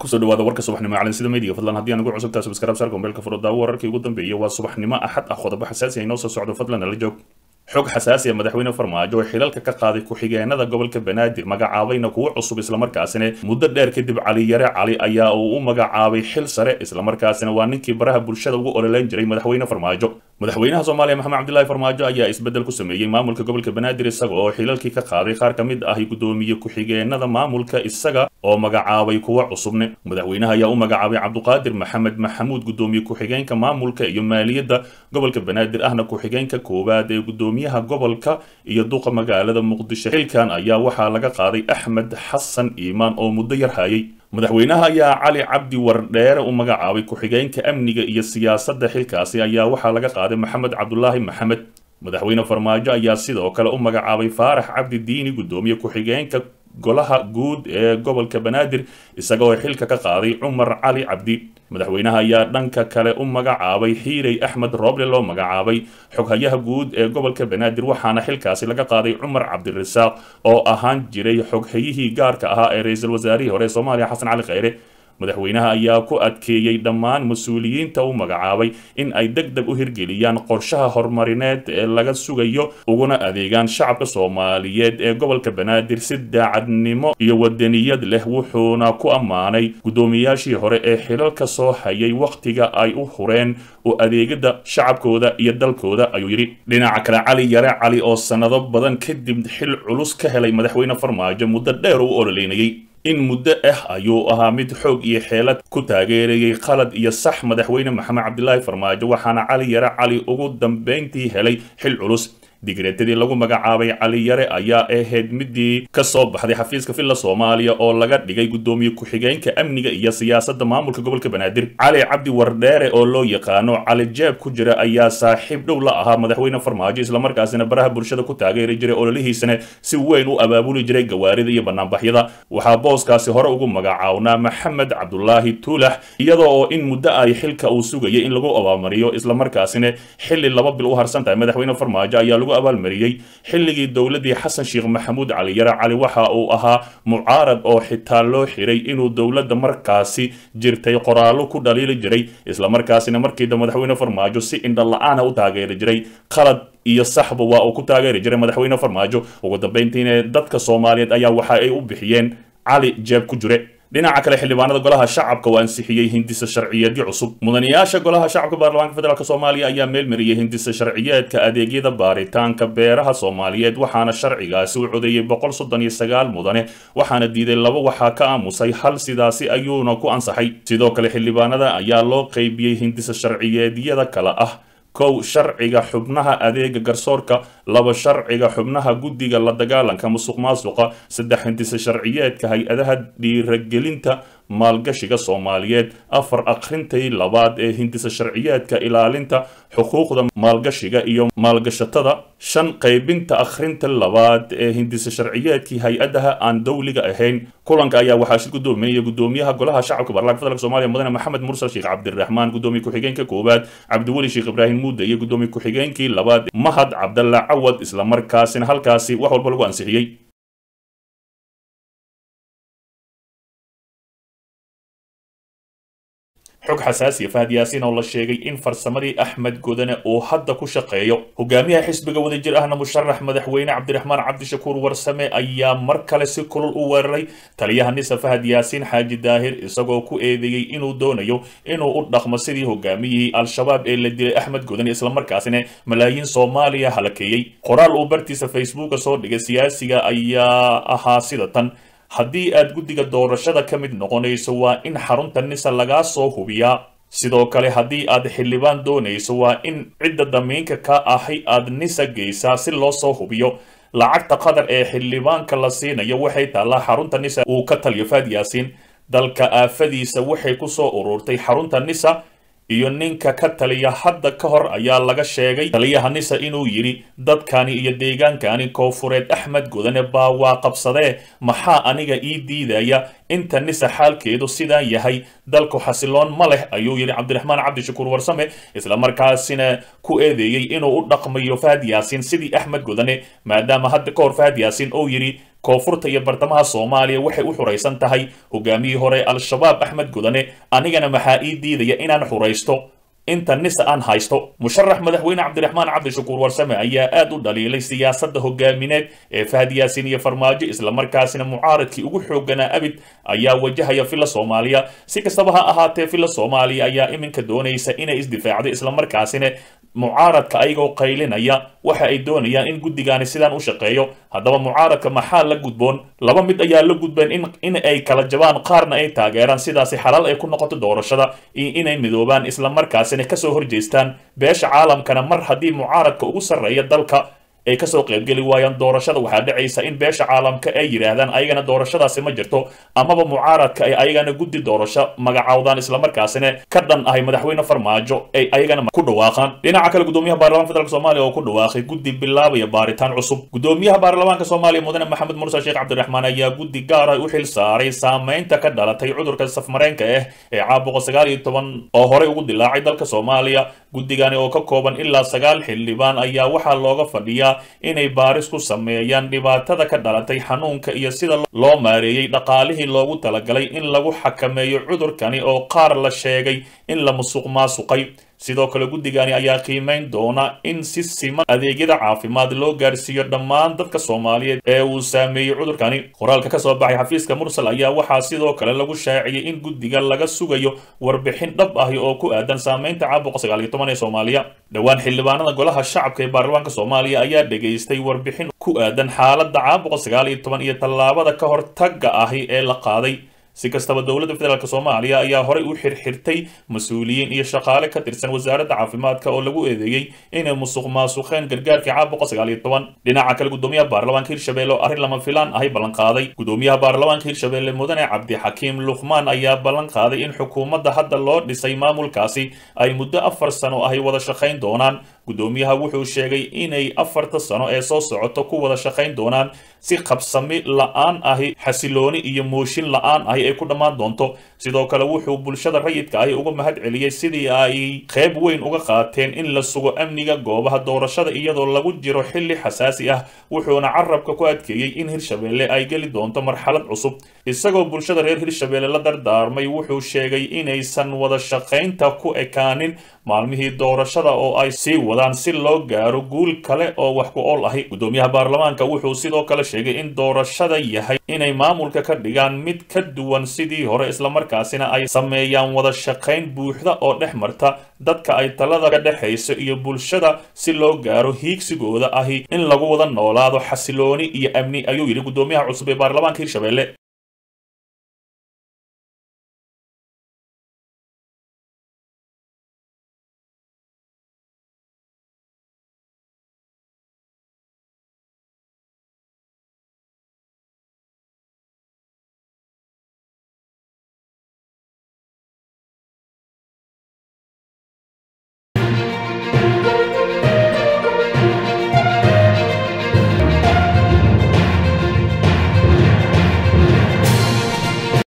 kusoo dhawaada warka subaxnimo macalin sida meediga fadlan haddii aan ugu cusubtaa subscribe sarka mobilka furo daawo wararkii ugu dambeeyay waa subaxnimo axad ah qodobo xasaasi ah inoo soo socdo fadlan nala joog xog xasaasi ah madaxweyne farmaajo oo xilalka ka qaaday ku-xigeenada gobolka banaadir magacaabayna kuwo cusub islamarkaasina muddo dheer kadib cali yare cali ayaa uu u magacaabay xil sare islamarkaasina waa ninkii baraha bulshada ugu ololeyn jiray madaxweyne farmaajo madaxweynaha soomaaliya maxamed cabdilaahi farmaajo ayaa isbeddel ku sameeyey maamulka gobolka banaadir isaga oo xilalkii ka qaaday qaar ka mid ah guddoomiye ku-xigeenada maamulka isaga oo magacaabay kuwo cusubne madaxweynaha ayaa u magacaabay cabduqaadir maxamed maxamuud guddoomiye ku-xigeenka maamulka iyo maaliyadda gobolka banaadir ahna ku-xigeenka koowaad ee guddoomiyaha gobolka iyo duqa magaalada muqdisho xilkan ayaa waxaa laga qaaday axmed xasan iimaan oo muddo yar hayay madaxweynaha ayaa cali cabdi wardheere u magacaabay ku-xigeenka amniga iyo siyaasadda xilkaasi ayaa waxaa laga qaaday maxamed cabdulaahi maxamed madaxweyne farmaajo ayaa sidoo kale u magacaabay faarax cabdi diini guddoomiye ku-xigeenka golaha guud ee gobolka banaadir isaga oo xilka ka qaaday cumar cali cabdi madaxweynaha ayaa dhanka kale u magacaabay xiirey axmed rooble loo magacaabay xoghayaha guud ee gobolka banaadir waxaana xilkaasi laga qaaday cumar cabdirasaaq oo ahaan jiray xoghayihii gaarka ahaa ee ra-iisul wasaarihii hore ee soomaaliya xasan cali kheyre madaxweynaha ayaa ku adkeeyey dhammaan mas-uuliyiinta u magacaabay in ay deg deg u hirgeliyaan qorshaha horumarineed ee laga sugayo uguna adeegaan shacabka soomaaliyeed ee gobolka banaadir si daacadnimo iyo wadaniyad leh wuxuuna ku ammaanay guddoomiyaashii hore ee xilalka soo hayay wakhtiga ay u hureen u adeegada shacabkooda iyo dalkooda ayuu yidhi dhinaca kale cali yare cali oo sannado badan kadib xil culus ka helay madaxweyne farmaajo muddo dheer u ololeynayay in muddo ah ayuu ahaa mid xoog iyo xeelad ku taageerayay qalad iyo sax madaxweyne maxamed cabdilaahi farmaajo waxaana cali yare cali ugu dambeyntii helay xil culus digreetadii lagu magacaabay cali yare ayaa ahayd midii ka soo baxday xafiiska villa soomaaliya oo laga dhigay guddoomiye ku-xigeenka amniga iyo siyaasadda maamulka gobolka banaadir cali cabdi wardheere oo loo yaqaano cali jeeb ku jira ayaa saaxiib dhow la ahaa madaxweyne farmaajo islamarkaasina baraha bulshada ku taageeri jiray ololihiisana si weyn u abaabuli jiray gawaarida iyo banaanbaxyada waxaa booskaasi hore ugu magacawnaa maxamed cabdulaahi tuulax iyadoo oo in muddo ay xilka uu sugayay in lagu abaamariyo islamarkaasina xilli laba bil u harsan tahay madaxweyne farmaajo ayaa abaalmariyey xilligii dowladii xasan sheekh maxamuud cali yare cali waxa uu ahaa mucaarad oo xitaa loo xiray inuu dowladda markaasi jirtay qoraallo ku dhaliili jiray islamarkaasina markiida madaxweyne farmaajo si indhala-aana u taageeri jiray qalad iyo saxba waa uu ku taageeri jiray madaxweyne farmaajo ugu dambeyntiina dadka soomaaliyeed ayaa waxa ay u bixiyeen cali jeeb ku jire dhinaca kale xildhibaanada golaha shacabka oo ansixiyey hindisa sharciyeedyo cusub mudanayaasha golaha shacabka baarlamaanka federaalk soomaaliya ayaa meelmariyey hindisa sharciyeedka adeegyada baaritaanka beeraha soomaaliyeed waxaana sharcigaasi u codeeyey boqol soddon iyo sagaal mudane waxaana diiday laba waxaa ka aamusay hal sidaasi ayuuna ku ansaxay sidoo kale xildhibaanada ayaa loo qeybiyey hindisa sharciyeedyada kale ah kow sharciga xubnaha adeega garsoorka laba sharciga xubnaha guddiga la dagaalanka musuq maasuqa saddex hindisa sharciyeedka hay-adaha dhiiragelinta maalgashiga soomaaliyeed afar akhrintii labaad ee hindisa sharciyeedka ilaalinta xuquuqda maalgashiga iyo maalgashatada shan qaybinta akhrinta labaad ee hindisa sharciyeedkii hay-adaha aan dowliga ahayn kulanka ayaa waxaa shir gudoominaya gudoomiyaha golaha shacabka baarlamaanka federaalk somaaliya mudane maxamed mursal sheekh cabdiraxmaan gudoomiye ku-xigeenka koowaad cabdiweli sheekh ibraahim muude iyo gudoomiye ku-xigeenkii labaad mahad cabdalla cawad islamarkaasina halkaasi wax walba lagu ansixiyey xog xasaasiya fahad yaasiin oo la sheegay in farsamadii axmed godane uu hadda ku shaqeeyo hogaamiyaha xisbiga wadajir ahna musharax madaxweyne cabdiraxmaan cabdishakuur warsame ayaa mar kale si kulul u weeraray taliyaha nisa fahad yaasiin xaaji daahir isagoo ku eedeeyey inuu doonayo inuu u dhaqmo sidii hogaamiyihii al-shabaab ee la dilay axmed godane islamarkaasina malaayiin soomaaliya halakeeyey qoraal uu bartiisa facebooka soo dhigay siyaasiga ayaa ahaa sida tan haddii aad guddiga doorashada ka mid noqonayso waa in xarunta nisa lagaa soo hubiyaa sidoo kale haddii aad xildhibaan doonayso waa in cidda damiinka ka ahi aad nisa geysaa si loo soo hubiyo lacagta qadar ee xildhibaanka la siinayo waxay taallaa xarunta nisa uu ka taliyo faad yaasiin dalka aafadiisa waxay ku soo ururtay xarunta nisa iyo ninka ka taliya hadda ka hor ayaa laga sheegay taliyaha nisa inuu yidhi dadkani iyo deegaankani koofureed axmed godane baa waa qabsadee maxaa aniga ii diidaya inta nisa xaalkeedu sidaa yahay dalku xasiloon ma leh ayuu yidhi cabdiraxmaan cabdishakuur warsame islamarkaasina ku eedeeyey inuu u dhaqmayo fahad yaasiin sidii axmed godane maadaama hadda ka hor fahad yaasiin uu yidhi koonfurta iyo bartamaha soomaaliya waxay u xuraysan tahay hogaamiyii hore al-shabaab axmed gudane anigana maxaa ii diidaya inaan xuraysto inta nisa aan haysto musharax madaxweyne cabdiraxmaan cabdishakuur warsame ayaa aad u dhaliilay siyaasadda hogaamineed ee fahad yaasiin iyo farmaajo islamarkaasina mucaaradkii ugu xooganaa abid ayaa wajahaya villa soomaaliya si kastaba ha ahaatee villa soomaaliya ayaa iminka doonaysa inay isdifaacdo islamarkaasina mucaaradka ayagoo qaylinaya waxa ay doonayaan in guddigaani sidaan u shaqeeyo haddaba mucaaradka maxaa la gudboon laba mid ayaa la gudbeen in in ay kala jabaan qaarna ay taageeraan sidaasi xalaal ay ku noqoto doorashada iyo inay midoobaan islamarkaasina kasoo horjeestaan beesha caalamkana mar haddii mucaaradka ugu sarreeya dalka ay kasoo qaybgeli waayaan doorashada waxaa dhacaysa in beesha caalamka ay yidhaahdaan ayagana doorashadaasi ma jirto amaba mucaaradka ay ayagana guddi doorasho magacaawdaan islamarkaasina ka dhan ahay madaxweyne farmaajo ay ayagana ku dhawaaqaan dhinaca kale gudoomiyaha baarlamaanka federaalk soomaaliya oo ku dhawaaqay guddi bilaabaya baaritaan cusub gudoomiyaha baarlamaanka soomaaliya mudane maxamed mursal sheekh cabdiraxmaan ayaa guddi gaar ah u xil saaray saameynta ka dhalatay cudurka safmareenka ah ee caabuqa sagaal iyo toban oo horey ugu dilaacay dalka soomaaliya guddigani oo ka kooban ilaa sagaal xildhibaan ayaa waxaa looga fadhiyaa inay baaris ku sameeyaan dhibaatada ka dhalatay xanuunka iyo sida loo maareeyey dhaqaalihii loogu talagalay in lagu xakameeyo cudurkani oo qaar la sheegay in la musuq maasuqay sidoo kale guddigani ayaa qiimeyn doona in si siman adeegyada caafimaad loo gaarsiiyo dhammaan dadka soomaaliyeed ee uu saameeyey cudurkani qoraalka kasoo baxay xafiiska mursal ayaa waxaa sidoo kale lagu shaaciyey in guddiga laga sugayo warbixin dhab ahi oo ku aadan saameynta caabuqa sagaal iyo toban ee soomaaliya dhowaan xildhibaanada golaha shacabka ee baarlamaanka soomaaliya ayaa dhegaystay warbixin ku aadan xaaladda caabuqa sagaal iyo toban iyo tallaabada ka hortagga ahi ee la qaaday si kastaba dowladda federaalk soomaaliya ayaa horey u xirxirtay mas-uuliyiin iyo shaqaale ka tirsan wasaaradda caafimaadka oo lagu eedeeyey inay musuq maasuqeen gargaarkii caabuqa sagaal iyo toban dhinaca kale gudoomiyaha baarlamaanka hirshabelle oo arrin lama filaan ahay ballanqaaday gudoomiyaha baarlamaanka hirshabelle mudane cabdixakiim luqmaan ayaa ballan qaaday in xukuumadda hadda loo dhisay maamulkaasi ay muddo afar sano ahay wada shaqayn doonaan gudoomiyaha wuxuu sheegay inay afarta sano ee soo socoto ku wada shaqayn doonaan si qabsami la-aan ahi xasilooni iyo mooshin la-aan ahi ay ku dhammaan doonto sidoo kale wuxuu bulshada rayidka ahi uga mahad celiyey sidii ay qayb weyn uga qaateen in la sugo amniga goobaha doorashada iyadoo lagu jiro xilli xasaasi ah wuxuuna carabka ku adkeeyey in hirshabelle ay geli doonto marxalad cusub isagoo bulshada reer hirshabelle la dardaarmay wuxuu sheegay inaysan wada shaqaynta ku ekaanin maalmihii doorashada oo ay sii wadaan si loo gaaro guul kale oo wax ku ool ahi gudoomiyaha baarlamaanka wuxuu sidoo kale sheegay in doorashada yahay inay maamulka ka dhigaan mid ka duwan sidii hore islamarkaasina ay sameeyaan wada shaqayn buuxda oo dhex marta dadka ay talada ka dhexayso iyo bulshada si loo gaaro hiigsigooda ahi in lagu wada noolaado xasilooni iyo amni ayuu yidhi gudoomiyaha cusub ee baarlamaanka hirshabelle